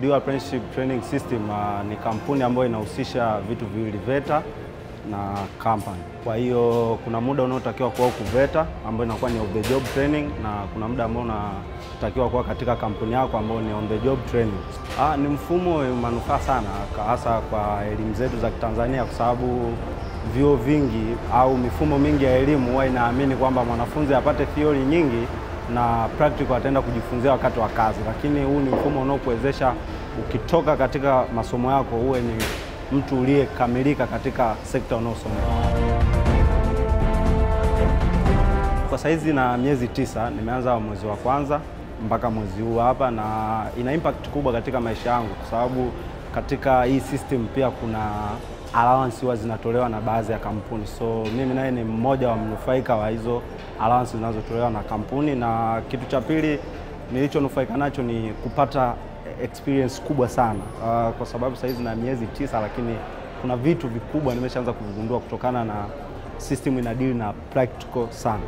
Dual Apprenticeship Training System uh, ni kampuni ambayo inahusisha vitu viwili VETA na company. Kwa hiyo kuna muda unaotakiwa kuwa huku VETA ambayo inakuwa ni on the job training na kuna muda ambao unatakiwa kuwa katika kampuni yako ambao ni on the job training. Ah, ni mfumo wenye manufaa sana hasa kwa elimu zetu za Kitanzania kwa sababu vyuo vingi au mifumo mingi ya elimu huwa inaamini kwamba mwanafunzi apate theory nyingi na practical ataenda kujifunzia wakati wa kazi, lakini huu ni mfumo unaokuwezesha ukitoka katika masomo yako uwe ni mtu uliyekamilika katika sekta unaosomea. Kwa saizi na miezi tisa, nimeanza mwezi wa kwanza mpaka mwezi huu hapa, na ina impact kubwa katika maisha yangu, kwa sababu katika hii system pia kuna allowance huwa zinatolewa na baadhi ya kampuni, so mimi naye ni mmoja wa mnufaika wa hizo allowance zinazotolewa na kampuni. Na kitu cha pili nilichonufaika nacho ni kupata experience kubwa sana uh, kwa sababu saizi na miezi tisa, lakini kuna vitu vikubwa nimeshaanza kuvigundua kutokana na system inadili na practical sana.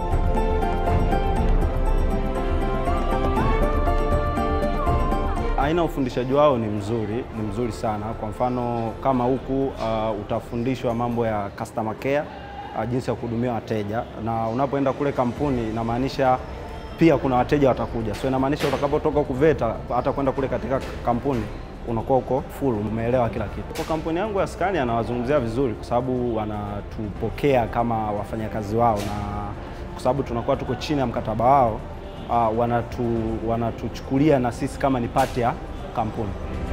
Aina ufundishaji wao ni mzuri, ni mzuri sana. Kwa mfano kama huku uh, utafundishwa mambo ya customer care uh, jinsi ya kuhudumia wateja, na unapoenda kule kampuni inamaanisha pia kuna wateja watakuja, so inamaanisha utakapotoka huku VETA hata kwenda kule katika kampuni unakuwa uko full, umeelewa kila kitu. Kwa kampuni yangu ya Scania anawazungumzia vizuri, kwa sababu wanatupokea kama wafanyakazi wao, na kwa sababu tunakuwa tuko chini ya mkataba wao uh, wanatu wanatuchukulia na sisi kama ni pati ya kampuni.